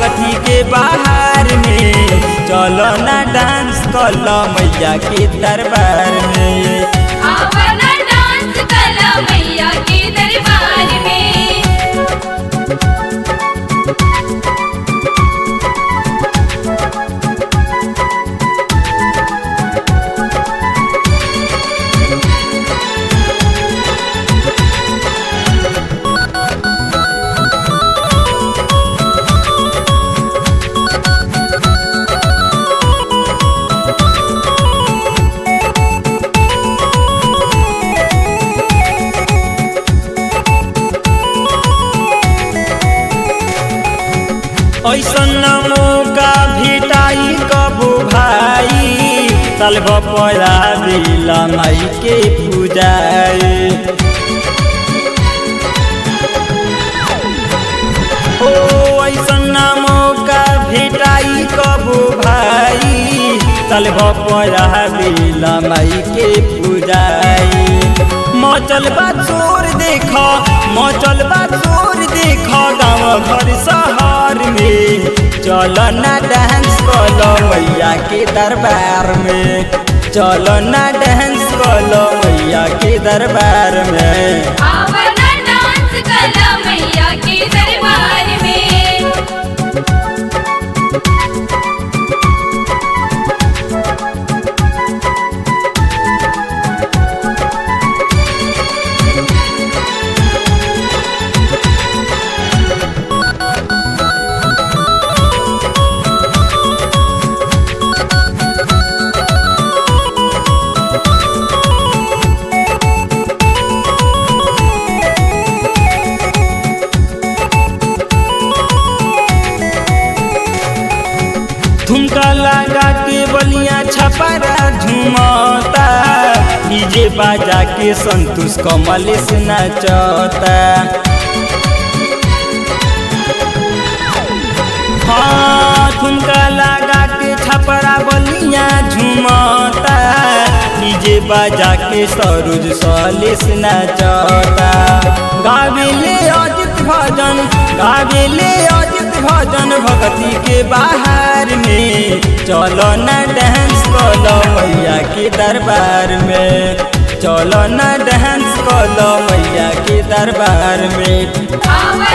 भगती के बाहर में चलो ना डांस कल मैया के दरबार में आवना डांस कला मैया के दरबार में ऐसन मौका भेटाई कबो भाई तलब पड़ा बेला माई के पूजाए ओ ऐसन मौका भेटाई कबो भाई तलब पड़ा बेला माई के पूजाए मचल बा चोर देख मचल बा चोर देख गाँव घर शहर में चल ना डांस कल मैया के दरबार में चल ना डांस कल मैया के दरबार में आवना डांस कला मैया के दरबार में ठुमका लगा के बलिया छपरा झुमता डीजे बाजा के संतोष कमलेश नचता हाँ ठुमका लगा के छपरा बलिया झुमता डीजे बाजा के सरोज सलेश नचता गावेले अजित भजन गावेले अजित भजन भक्ति के बाहर में चलो ना डांस कलो मैया के दरबार में चलो ना डांस कलो मैया के दरबार में आवना